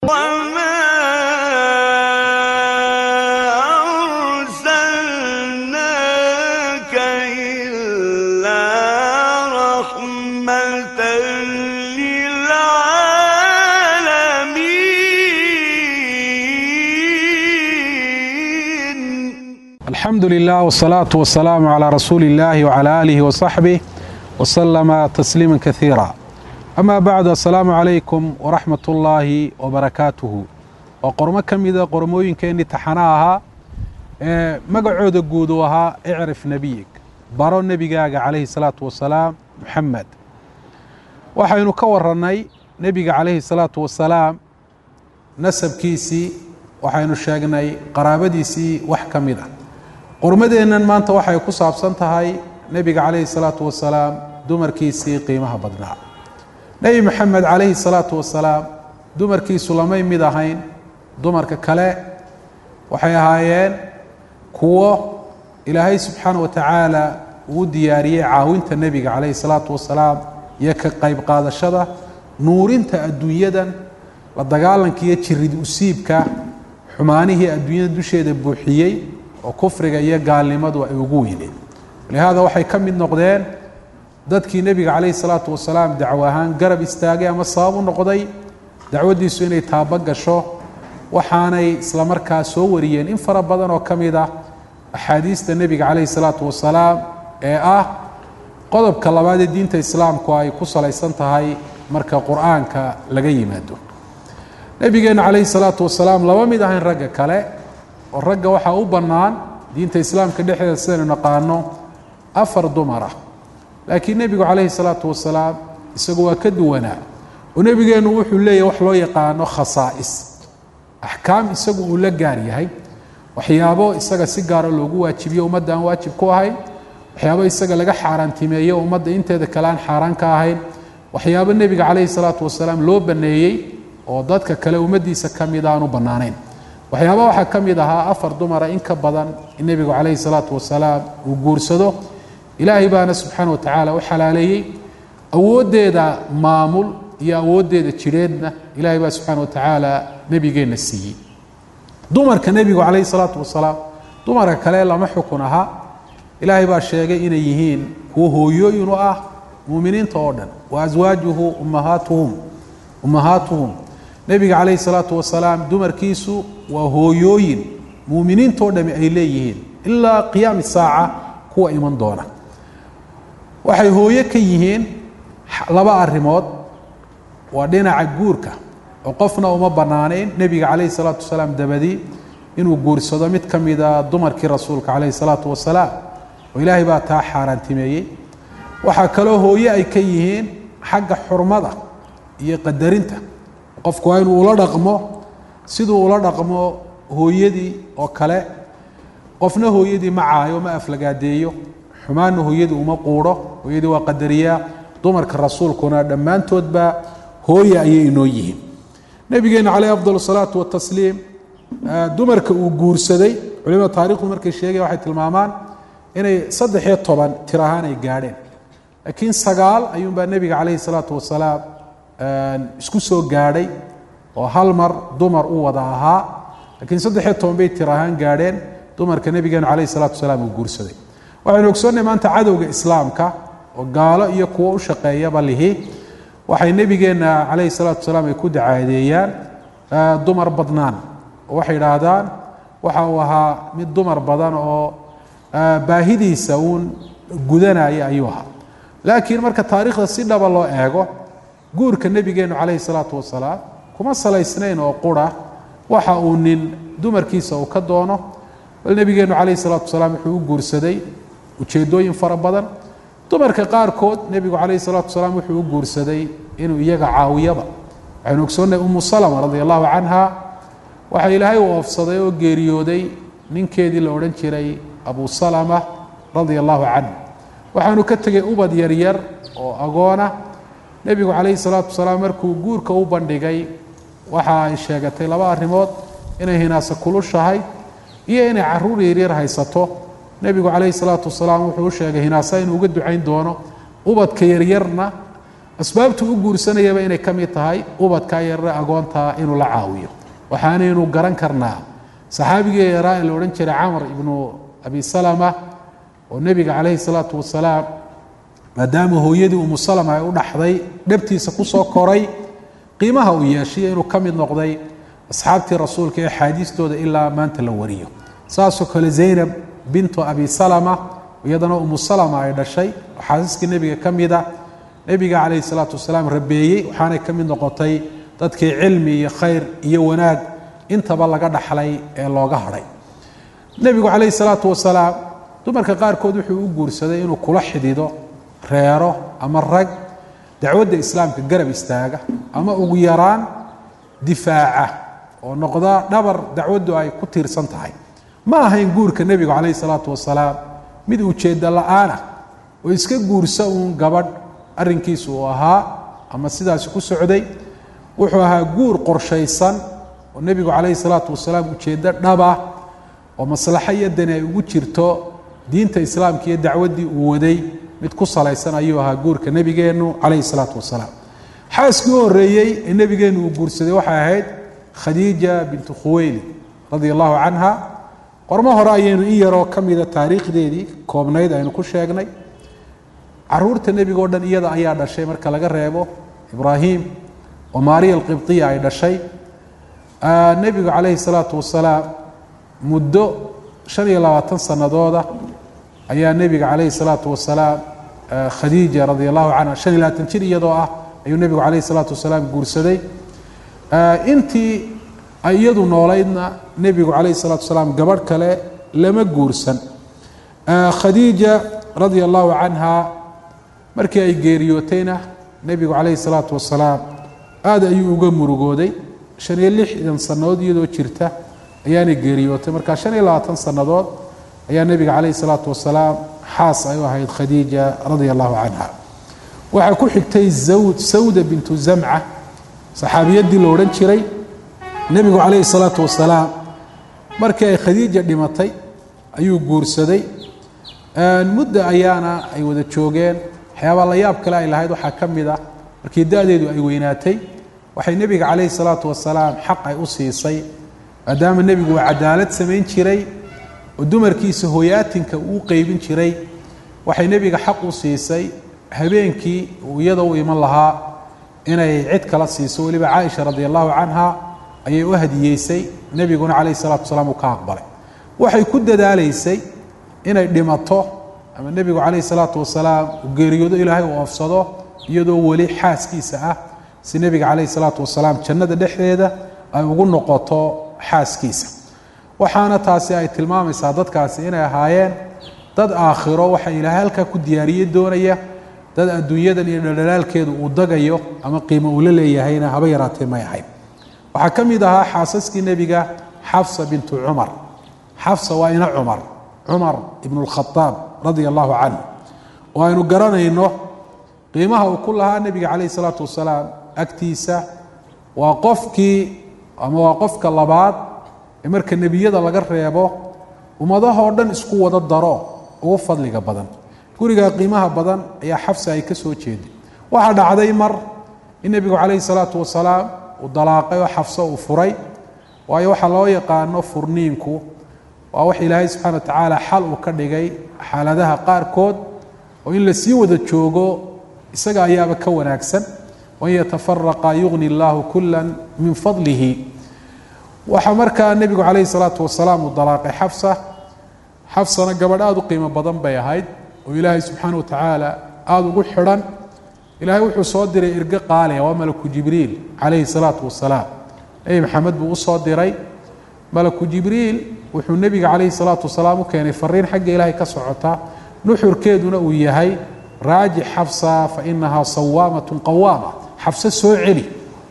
وما أرسلناك إلا رحمة للعالمين الحمد لله والصلاة والسلام على رسول الله وعلى آله وصحبه وسلم تسليما كثيرا أما بعد السلام عليكم ورحمة الله وبركاته وقرمة كميدة قرموين كأني تحناها مقعود قودوها اعرف نبيك بارو النبي عليه الصلاة والسلام محمد waxaynu ka warannay nebiga calayhi salaatu wasalaam nasabkiisii waxaynu sheegnay qaraabadiisii wax ka mid ah qurmadeennan maanta waxay ku saabsan tahay nebiga calayhi salaatu wasalaam dumarkiisii qiimaha badnaa nebi moxamed calayhi salaatu wasalaam dumarkiisu lamay mid ahayn dumarka kale waxay ahaayeen kuwo ilaahay subxaana wa tacaala uu diyaariyey caawinta nebiga calayhi salaatu wasalaam iyo ka qayb qaadashada nuurinta adduunyadan la dagaalanka iyo jirid usiibka xumaanihii adduunyada dusheeda buuxiyey oo kufriga iyo gaalnimadu ay ugu weyneen lihaada waxay ka mid noqdeen dadkii nebiga calayhi salaatu wasalaam dacwo ahaan garab istaagay ama sabab u noqday dacwaddiisu inay taaba gasho waxaanay isla markaa soo wariyeen in fara badan oo ka mid ah axaadiista nebiga calayhi salaatu wasalaam ee ah qodobka labaad ee diinta islaamku ay ku salaysan tahay marka qur-aanka laga yimaado nebigeenna calayhi salaatu wasalaam laba mid ahayn ragga kale oo ragga waxaa u bannaan diinta islaamka dhexdeeda sidaynu naqaano afar dumar ah laakiin nebigu calayhi salaatu wasalaam isagu waa ka duwanaa oo nebigeennu wuxuu leeyahy wax loo yaqaano khasaa'is axkaam isagu uu la gaar yahay waxyaabo isaga si gaara loogu waajibiyo ummadda aan waajib ku ahayn waxyaabo isaga laga xaaraantimeeyo ummadda inteeda kale aan xaaraan ka ahayn waxyaabo nebiga calayhi salaatu wasalaam loo banneeyey oo dadka kale ummaddiisa ka mid aanu bannaanayn waxyaaba waxaa ka mid ahaa afar dumara in ka badan in nebigu calayhi salaatu wasalaam uu guursado ilaahay baana subxaana wa tacaala u xalaaleeyey awooddeeda maamul iyo awooddeeda jidheedna ilaahay baa subxaana wa tacaala nebigeenna siiyey dumarka nebigu calayhi salaatu wasalaam dumarka kale lama xukun ahaa ilaahay baa sheegay inay yihiin kuwo hooyooyin u ah muuminiinta oo dhan wa aswaajuhu ummahaatuhum ummahaatuhum nebiga calayhi salaatu wasalaam dumarkiisu waa hooyooyin muuminiintoo dhami ay leeyihiin ilaa qiyaami saaca kuwa iman doona waxay hooyo ka yihiin laba arrimood waa dhinaca guurka oo qofna uma bannaanayn nebiga calayhi salaatu wasalaam dabadii inuu guursado mid ka mida dumarkii rasuulka calayhi salaatu wasalaam oo ilaahay baa taa xaaraantimeeyey waxaa kaloo hooye ay ka yihiin xagga xurmada iyo qadarinta qofku waa inuu ula dhaqmo siduu ula dhaqmo hooyadii oo kale qofna hooyadii ma caayo ma aflagaadeeyo xumaanna hooyadii uma quudho hooyadii waa qadariyaa dumarka rasuulkuna dhammaantoodba hooye ayay inoo yihiin nebigeenna caleyh afdal salaatu watasliim dumarka uu guursaday culimada taarikhdu markay sheegaya waxay tilmaamaan inay saddex iyo toban tir ahaan ay gaadheen laakiin sagaal ayuunbaa nebiga calayhi salaatu wasalaam isku soo gaadhay oo hal mar dumar u wada ahaa laakiin saddex iyo toban bay tir ahaan gaadheen dumarka nebigeenu calayhi salaatu wasalaam uu guursaday waxaynu ogsoonnay maanta cadowga islaamka oo gaalo iyo kuwo u shaqeeyaba lihi waxay nebigeenna calayhi salaatu wasalaam ay ku dacaadeeyaan dumar badnaan oo waxay idhaahdaan waxa uu ahaa mid dumar badan oo baahidiisa uun gudanaya ayuu ahaa laakiin marka taariikhda si dhaba loo eego guurka nebigeennu calayhi salaatu wasalaam kuma salaysnayn oo qura waxa uu nin dumarkiisa uu ka doono bal nebigeennu calayhi salaatu wasalaam wuxuu u guursaday ujeeddooyin fara badan dumarka qaarkood nebigu calayhi salaatu wasalaam wuxuu u guursaday inuu iyaga caawiyaba waxaynu ogsoonnay umu salama radia allahu canha waxaa ilaahay u oofsaday oo geeriyooday ninkeedii la odhan jiray abu salama radia allahu canh waxaanu ka tegay ubad yaryar oo agoona nebigu calayhi salaatu wasalaam markuu guurka u bandhigay waxa ay sheegatay laba arrimood inay hinaasa kulushahay iyo inay caruur yaryar haysato nebigu calayhi salaatu wasalaam wuxuu u sheegay hinaasa inuu uga ducayn doono ubadka yaryarna asbaabtu u guursanayaba inay ka mid tahay ubadkaa yarre agoontaa inuu la caawiyo waxaanaynu garan karnaa saxaabigii yaraa ee la odhan jiray camar ibnu abi salama oo nebiga calayhi salaatu wasalaam maadaama hooyadii umu salama ay u dhaxday dhabtiisa ku soo koray qiimaha uu yeeshay inuu ka mid noqday asxaabtii rasuulka ee axaadiistooda ilaa maanta la wariyo saasoo kale zaynab bintu abi salama iyadana umu salama ay dhashay oo xaasiskii nebiga ka mida nebiga calayhi salaatu wasalaam rabeeyey waxaanay ka mid noqotay dadkii cilmi iyo khayr iyo wanaag intaba laga dhaxlay ee looga hadhay nebigu calayhi salaatu wasalaam dumarka qaarkood wuxuu u guursaday inuu kula xidido reero ama rag dacwadda islaamka garab istaaga ama ugu yaraan difaaca oo noqda dhabar dacwaddu ay ku tiirsan tahay ma ahayn guurka nebigu calayhi salaatu wasalaam mid ujeeddo la-aanah oo iska guursa uun gabadh arrinkiisu uu ahaa ama sidaasi ku socday wuxuu ahaa guur qorshaysan oo nebigu calayhi salaatu wasalaam ujeeddo dhaba oo maslaxo iyo dani ay ugu jirto diinta islaamka iyo dacwaddii uu waday mid ku salaysan ayuu ahaa guurka nebigeennu calayhi salaatu wasalaam xaaskii u horreeyey ee nebigeennu uu guursaday waxay ahayd khadiija bintu khuweyli radia allahu canha qormo hore ayaynu in yaroo ka mida taariikhdeedii koobnayd aynu ku sheegnay caruurta nebiga o dhan iyada ayaa dhashay marka laga reebo ibraahim oo maariya alqibdiya ay dhashay nebigu calayhi salaatu wasalaam muddo shan iyo labaatan sanadooda ayaa nebiga calayhi salaatu wasalaam khadiija radia allahu canha shan iyo labaatan jir iyadoo ah ayuu nebigu calayhi salaatu wasalaam guursaday intii ay iyadu noolaydna nebigu calayhi salaatu wasalaam gabadh kale lama guursan khadiija radia allahu canha markii ay geeriyootayna nebigu calayhi salaatu wasalaam aad ayuu uga murugooday shan iyo lixdan sannadood iyadoo jirta ayaanay geeriyootay marka shan iyo labaatan sannadood ayaa nebiga calayhi salaatu wasalaam xaas ay u ahayd khadiija radia allahu canha waxaa ku xigtay zawd sawda bintu zamca saxaabiyaddii la odhan jiray nebigu calayhi salaatu wasalaam markii ay khadiija dhimatay ayuu guursaday mudda ayaana ay wada joogeen waxyaabaa la yaab kale ay lahayd waxaa ka mid ah markii da-deedu ay weynaatay waxay nebiga calayhi salaatu wasalaam xaq ay u siisay maadaama nebigu uu cadaalad samayn jiray oo dumarkiisa hoyaatinka uu qeybin jiray waxay nebiga xaq u siisay habeenkii uu iyada u iman lahaa inay cid kala siiso weliba caaisha radi allahu canha ayay u hadiyeysay nebiguna calayhi salatu wasalaam uu ka aqbalay waxay ku dadaalaysay inay dhimato ama nebigu calayhi salaatu wasalaam uu geeriyoodo ilaahay uu oofsado iyadoo weli xaaskiisa ah si nebiga calayhi salaatu wasalaam jannada dhexdeeda ay ugu noqoto xaaskiisa waxaana taasi ay tilmaamaysaa dadkaasi inay ahaayeen dad aakhiro waxa ilaahay halkaa ku diyaariye doonaya dad adduunyadan iyo dhaldhalaalkeedu uu dagayo ama qiimo uu la leeyahayna haba yaraatee may ahayn waxaa ka mid ahaa xaasaskii nebiga xafsa bintu cumar xafsa waa ina cumar cumar ibnu lkhadaab radia allahu canhu oo aynu garanayno qiimaha uu ku lahaa nebiga calayhi salaatu wasalaam agtiisa waa qofkii ama waa qofka labaad ee marka nebiyada laga reebo ummadahoo dhan isku wada daro ugu fadliga badan gurigaa qiimaha badan ayaa xafsa ay ka soo jeeday waxaa dhacday mar in nebigu calayhi salaatu wasalaam uu dalaaqay oo xafso uu furay waayo waxaa loo yaqaano furniinku waa wax ilaahay subxana wa tacaala xal uu ka dhigay xaaladaha qaarkood oo in la sii wada joogo isaga ayaaba ka wanaagsan wain yatafaraqa yugni allahu kula min fadlihi waxaa markaa nebigu calayhi salaatu wasalaam uu dalaaqay xafsa xafsana gabadh aada u qiimo badan bay ahayd oo ilaahay subxaana wa tacaala aada ugu xidhan ilaahay wuxuu soo diray irgo qaaliya waa malaku jibriil calayhi salaatu wasalaam nebi maxamed buu u soo diray malaku jibriil wuxuu nebiga calayhi salaatu wasalaam u keenay fariin xagga ilaahay ka socota nuxurkeeduna uu yahay raajix xafsa fa inahaa sawaamatun qawaama xafse soo celi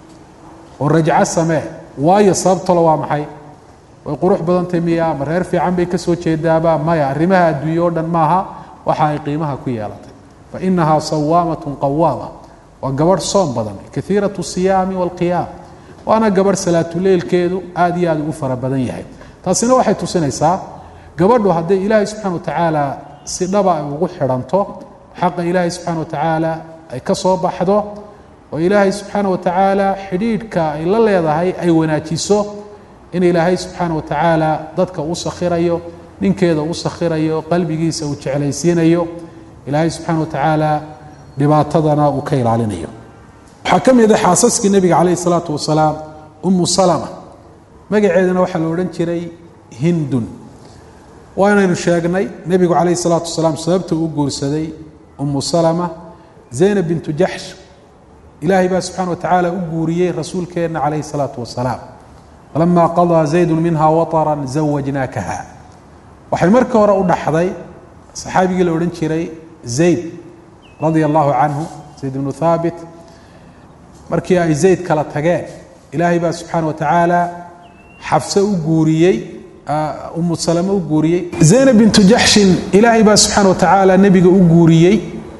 oo rajco samee waayo sababtalo waa maxay way qurux badantay miya ma reer fiican bay ka soo jeedaaba maya arrimaha adduunye o dhan maaha waxa ay qiimaha ku yeelatay fa inahaa sawaamatun qawaama waa gabadh soom badan kaiiratu siyaami walqiyaam waana gabadh salaatuleylkeedu aad iyo aad ugu fara badan yahay taasina waxay tusinaysaa gabadhu hadday ilaahay subxana wa tacaala si dhaba ay ugu xidhanto xaqa ilaahay subxana wa tacaala ay ka soo baxdo oo ilaahay subxaana wa tacaala xidhiidhka ay la leedahay ay wanaajiso in ilaahay subxaana wa tacaala dadka u sakhirayo ninkeeda u sakhirayo qalbigiisa uu jeclaysiinayo ilaahay subxaana wa tacaala dhibaatadana uu ka ilaalinayo waxaa ka mid a xaasaskii nebiga calayh isalaatu wasalaam umu salama magaceedana waxaa la odhan jiray hindun waanaynu sheegnay nebigu calayh isalaatu wasalaam sababta uu guursaday umu salama zaynab bintu jaxsh ilaahay baa subxana wa tacaala u guuriyey rasuulkeenna calayhi salaatu wasalaam falama qadaa zaydun minha wataran zawajnaakaha waxay markii hore u dhaxday saxaabigii la odhan jiray zayd radia allahu canhu zayd bnu thaabit markii ay zayd kala tageen ilaahay baa subxaana wa tacaala xafse u guuriyey umu salame u guuriyey zaynab bintu jaxshin ilaahay baa subxaana wa tacaala nebiga u guuriyey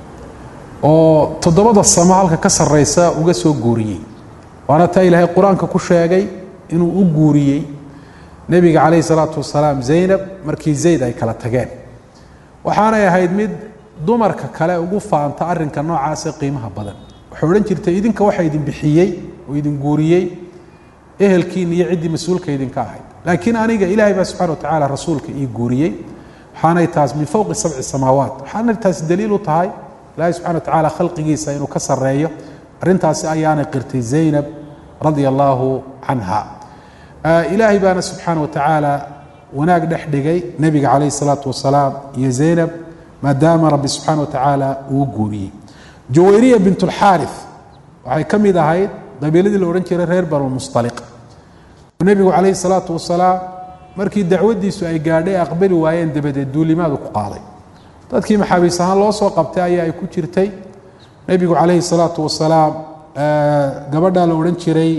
oo toddobada samo halka ka sarraysa uga soo guuriyey waana taa ilaahay qur-aanka ku sheegay inuu u guuriyey nebiga calayhi salaatu wasalaam zaynab markii zayd ay kala tageen waxaanay ahayd mid dumarka kale ugu faanta arrinka noocaasa qiimaha badan waxay odhan jirtay idinka waxa idin bixiyey oo idin guuriyey ehelkiina iyo ciddii mas-uulka idinka ahayd laakiin aniga ilaahay baa subxana wa tacaala rasuulka ii guuriyey waxaanay taas min fowqi sabci samaawaat waxaanay taas daliil u tahay ilaahay subxana wa tacaala khalqigiisa inuu ka sarreeyo arrintaasi ayaanay qirtay zaynab radia allaahu canha ilaahay baana subxaana wa tacaala wanaag dhex dhigay nebiga calayhi salaatu wasalaam iyo zaynab maadaama rabbi subxaana wa tacaala uu guuriyey jawayriya bint اlxaarif waxay ka mid ahayd qabiiladii la odhan jiray reer banulmustaliq nebigu calayhi salaatu wasalaam markii dacwaddiisu ay gaadhay aqbali waayeen dabadeed duulimaadu ku qaaday dadkii maxaabiis ahaan loo soo qabtay ayaa ay ku jirtay nebigu calayhi salaatu wasalaam gabadhaa la odhan jiray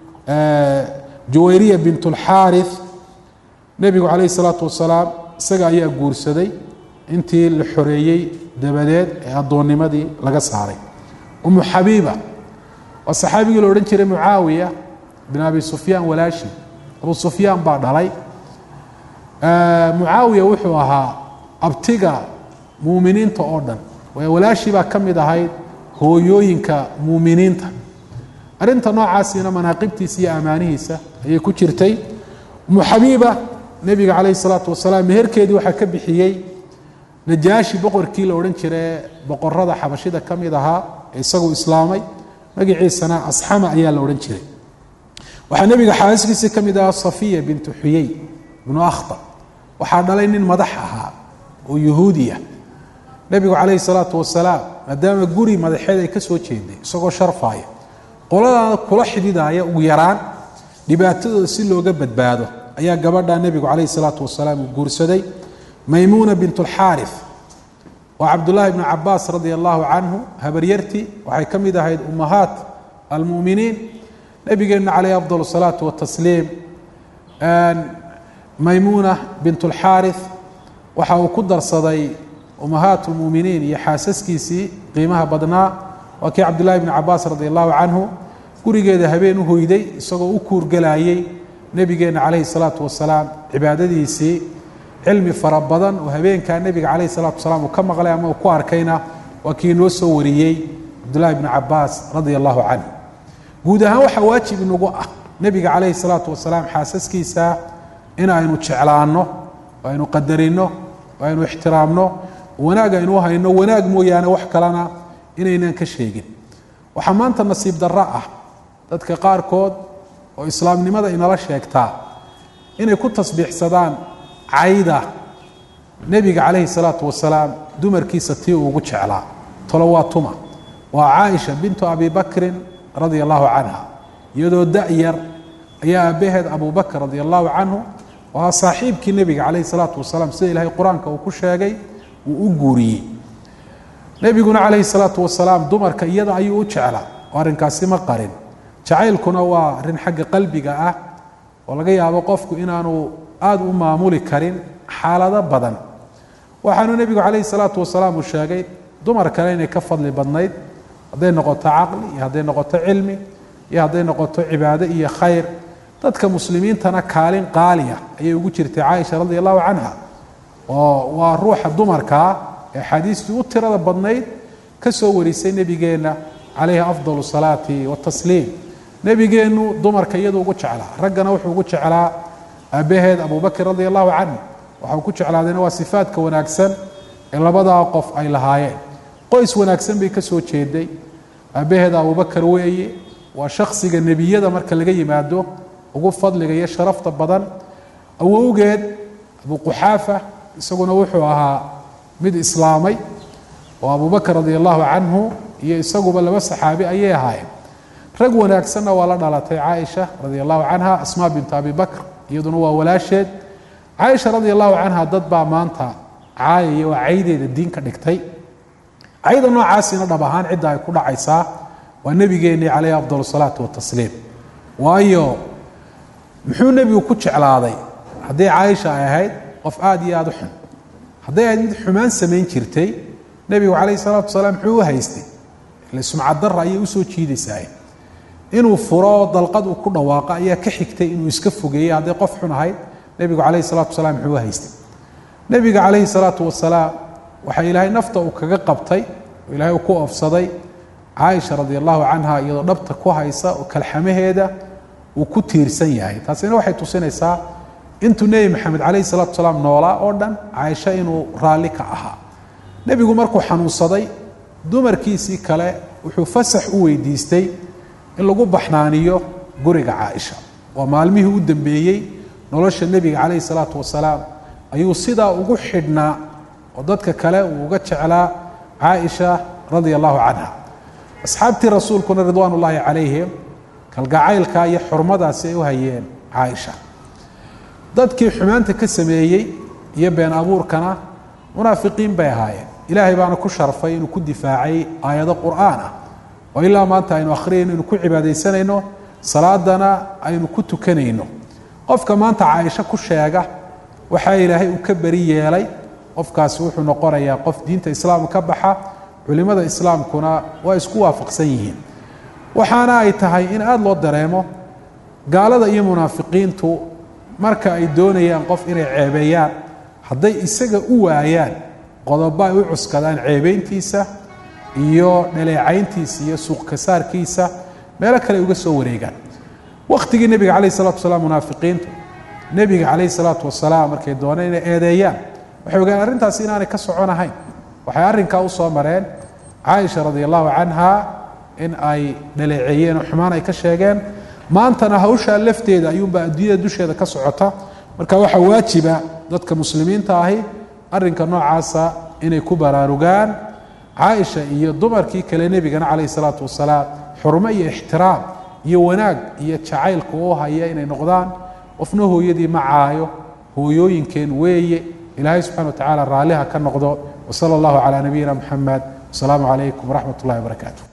jawayriya bint اlxaarif nebigu calayhi salaatu wasalaam isaga ayaa guursaday intii la xoreeyey dabadeed ee addoonnimadii laga saaray umu xabiiba waa saxaabigii la odhan jiray mucaawiya bin abi sufyaan walaashi abu sufyaan baa dhalay mucaawiya wuxuu ahaa abtiga muuminiinta oo dhan walaashii baa ka mid ahayd hooyooyinka muuminiinta arrinta noocaasina manaaqibtiisa iyo ammaanihiisa ayay ku jirtay umu xabiiba nebiga calayhi salaatu wasalaam meherkeedii waxaa ka bixiyey najaashi boqorkii la odhan jire boqorada xabashida ka mid ahaa ee isagu islaamay magaciisana asxama ayaa la odhan jiray waxaa nebiga xaaskiisii ka mid ahaa safiya bintu xuyey ibnu akhtar waxaa dhalay nin madax ahaa oo yuhuudiya nebigu calayhi salaatu wasalaam maadaama guri madaxeed ay ka soo jeeday isagoo sharfaaya qoladaana kula xidhidaaya ugu yaraan dhibaatadooda si looga badbaado ayaa gabadha nebigu calayhi salaatu wasalaam uu guursaday maymuuna bint اlxaarif waa cabdullaahi bnu cabaas radia allahu canhu habaryartii waxay ka mid ahayd ummahaat almu'miniin nebigeenna calayh afdal الsalaatu watasliim maymuuna bint اlxaarif waxa uu ku darsaday ummahaat اlmu'miniin iyo xaasaskiisii qiimaha badnaa waa kii cabdullahi bnu cabaas radi allahu canhu gurigeeda habeen u hoyday isagoo u kuurgelayey nebigeenna calayhi الsalaatu wasalaam cibaadadiisii cilmi fara badan oo habeenkaa nebiga calayh salatu wasalaam uu ka maqlay ama uu ku arkayna waa kii noo soo wariyey cabdullahi bnu cabaas radia allahu canhu guud ahaan waxaa waajib inagu ah nebiga calayhi salaatu wasalaam xaasaskiisa in aynu jeclaanno oo aynu qadarino oo aynu ixtiraamno wanaag aynu hayno wanaag mooyaane wax kalena inaynan ka sheegin waxaa maanta nasiib darro ah dadka qaarkood oo islaamnimada inala sheegtaa inay ku tasbiixsadaan cayda nebiga calayhi salaatu wasalaam dumarkiisa tii uu ugu jeclaa tolo waa tuma waa caaisha bintu abi bakrin radia allahu canha iyadoo da-yar ayaa aabbaheed abu bakr radia allahu canhu waa saaxiibkii nebiga calayhi salaatu wasalaam sida ilaahay qur-aanka uu ku sheegay uu u guuriyey nebiguna calayhi salaatu wasalaam dumarka iyada ayuu u jeclaa oo arrinkaasi ma qarin jacaylkuna waa arrin xagga qalbiga ah oo laga yaabo qofku inaanu aada u maamuli karin xaalado badan waxaanu nebigu calayhi salaatu wasalaam uu sheegay dumar kale inay ka fadli badnayd hadday noqoto caqli iyo hadday noqoto cilmi iyo hadday noqoto cibaado iyo khayr dadka muslimiintana kaalin qaaliya ayay ugu jirtay caaisha radi allahu canha oo waa ruuxa dumarkaa ee axaadiistii u tirada badnayd ka soo warisay nebigeenna calayhi afdal salaati watasliim nebigeennu dumarka iyadu ugu jeclaa raggana wuxuu ugu jeclaa aabbaheed abubakr radia allahu canhu waxau ku jeclaadayna waa sifaadka wanaagsan ee labadaa qof ay lahaayeen qoys wanaagsan bay ka soo jeeday aabbaheeda abubakar weeye waa shakhsiga nebiyada marka laga yimaado ugu fadliga iyo sharafta badan awowgeed abu quxaafa isaguna wuxuu ahaa mid islaamay oo abubakr radia allahu canhu iyo isaguba laba saxaabi ayay ahaayeen rag wanaagsanna waa la dhalatay caaisha radia allahu canha asmaa bintu abi bakr iyaduna waa walaasheed caaisha radia allahu canha dad baa maanta caayaya oo caydeeda diin ka dhigtay cayda noocaasina dhab ahaan cidda ay ku dhacaysaa waa nebigeennii calayhi afdal salaatu watasliim waayo muxuu nebigu ku jeclaaday haddii caaisha ay ahayd qof aada iyo aada u xun hadday ahayd mid xumaan samayn jirtay nebigu calayhi salaatu wasalaam muxuu u haystay ile sumcaddarra ayay usoo jiidaysaa inuu furo dalqad uu ku dhawaaqo ayaa ka xigtay inuu iska fogeeyey hadday qof xun ahayd nebigu calayhi salaatu wasalaam muxuu u haystay nebiga calayhi salaatu wasalaam waxaa ilaahay nafta uu kaga qabtay oo ilaahay uu ku oofsaday caaisha radia allahu canha iyadoo dhabta ku haysa oo kalxamaheeda uu ku tiirsan yahay taasina waxay tusinaysaa intuu nebi maxamed calayhi salaatu wasalaam noolaa oo dhan caaisha inuu raalli ka ahaa nebigu markuu xanuunsaday dumarkiisii kale wuxuu fasax u weydiistay in lagu baxnaaniyo guriga caaisha waa maalmihii u dambeeyey nolosha nebiga calayhi salaatu wasalaam ayuu sidaa ugu xidhnaa oo dadka kale uu uga jeclaa caaisha radia allahu canha asxaabtii rasuulkuna ridwaan ullaahi calayhim kalgacaylka iyo xurmadaasi ay u hayeen caaisha dadkii xumaanta ka sameeyey iyo been abuurkana munaafiqiin bay ahaayeen ilaahay baana ku sharfay inuu ku difaacay aayado qur'aan ah oo ilaa maanta aynu akhriyayno inu ku cibaadaysanayno salaadana aynu ku tukanayno qofka maanta caaisho ku sheega waxaa ilaahay uu ka beri yeelay qofkaasi wuxuu noqonayaa qof diinta islaamka ka baxa culimmada islaamkuna waa isku waafaqsan yihiin waxaana ay tahay in aada loo dareemo gaalada iyo munaafiqiintu marka ay doonayaan qof inay ceebeeyaan hadday isaga u waayaan qodobo ay u cuskadaan ceebeyntiisa iyo dhaleecayntiisa iyo suuqkasaarkiisa meelo kale ay uga soo wareegaan wakhtigii nebiga calayh salatu wasalaam munaafiqiintu nebiga calayh salaatu wasalaam markay dooneen inay eedeeyaan waxay ogaan arrintaasi inaanay ka soconahayn waxay arrinkaa u soo mareen caaisha radia allahu canha in ay dhaleeceeyeen oo xumaan ay ka sheegeen maantana hawshaa lafteeda ayuunbaa adduunyada dusheeda ka socota marka waxaa waajiba dadka muslimiinta ahi arrinka noocaasa inay ku baraarugaan caaisha iyo dumarkii kale nebigana calayh salaatu wasalaam xurmo iyo ixtiraam iyo wanaag iyo jacaylka u haya inay noqdaan qofna hooyadii ma caayo hooyooyinkeen weeye ilaahay subxana wa tacala raalliha ka noqdo wsala allahu calaa nabiyina muxamed wasalaamu calaykum waraxmat ullahi wabarakaatu